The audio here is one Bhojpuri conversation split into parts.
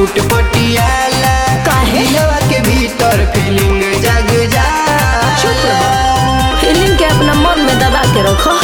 सूट पटियाला काहे? दिलवा के भीतर फीलिंग जग जा चुप रहो फीलिंग के अपना मन में दबा के रखो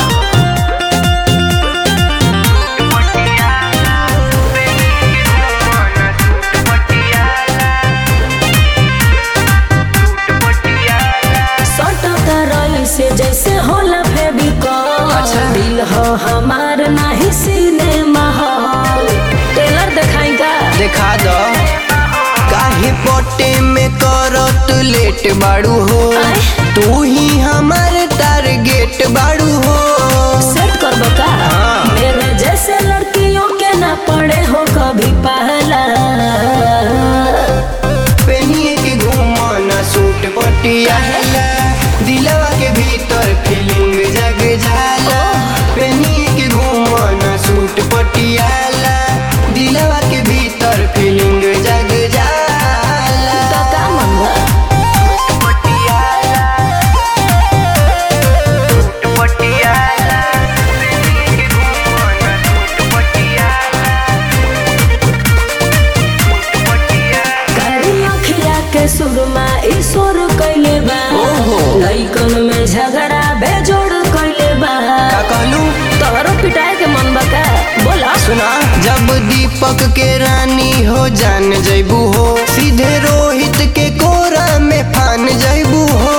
सटका रही से जैसे होला फेविकॉल अच्छा। दिल हो हमार नाही सिनेमा हॉल टेलर दिखाई का देखा दो काहे पोटे में करत लेट बाड़ू हो आय। तू ही हमार टारगेट बाड़ू हो सेट कर बका हाँ। मेरे जैसे लड़कियों के ना पड़े हो कभी पहला पेनिए के घूमना सूट पटियाला दिलवा के भीतर फीलिंग जग जाला पेनिए के घूमना सूट पटियाला दिलवा के भीतर फीलिंग जग जाला तो का मन बा पटियाला सूट पटियाला पेनिए के घूमना सूट पटियाला सूट पटियाला करी अखिया के सुरमा ईश्वर कैले बा ओहो। लइकन में झगड़ा बेजोड़ कैले बा का कहलू तोहरो पिटाए के मन बा का बोला सुना जब दीपक के रानी हो जान जैबू हो सीधे रोहित के कोरा में फान जैबू हो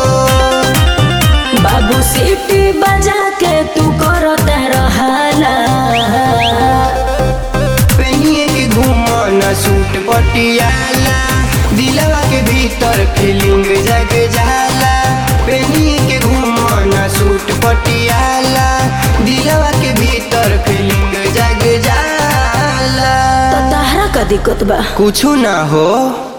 बाबू सीटी बजा के तू करो रहला पेनिए के घूमना सूट पटियाला दिलवा के भीतर फीलिंग जग जाला पेनिए के घूमना सूट पटियाला दिलवा के भीतर फीलिंग जग जाला तो तहरा का दिक्कत बा कुछ ना हो